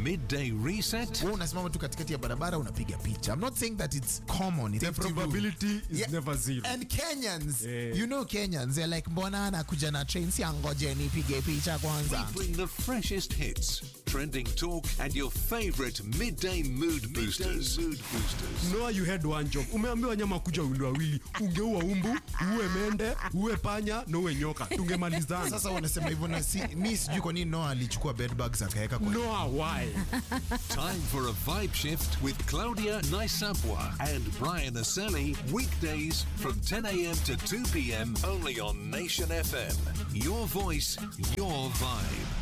midday reset? Wewe unasimama tu katikati ya barabara unapiga picha. I'm not saying that it's common. It's The empty rule. probability is Yeah. never zero. And Kenyans, Yeah. you know Kenyans, they're like mbona anakuja na train si angoje nipige picha kwanza. Bring the freshest hits, trending talk, and your favorite midday mood boosters. mood boosters. Noah, you had one job. Umeambiwa nyama kuja wili wawili, ungeua umbu, uwe mende, uwe panya na uwe nyoka, tungemalizana. Sasa wanasema hivyo na si, mi sijui kwa nini Noah alichukua bed bugs akaweka kwa Noah, why? Time for a vibe shift with Claudia Naisabwa and Brian Aseli. Weekdays from 10 a.m. to 2 p.m. only on Nation FM. Your voice, your vibe.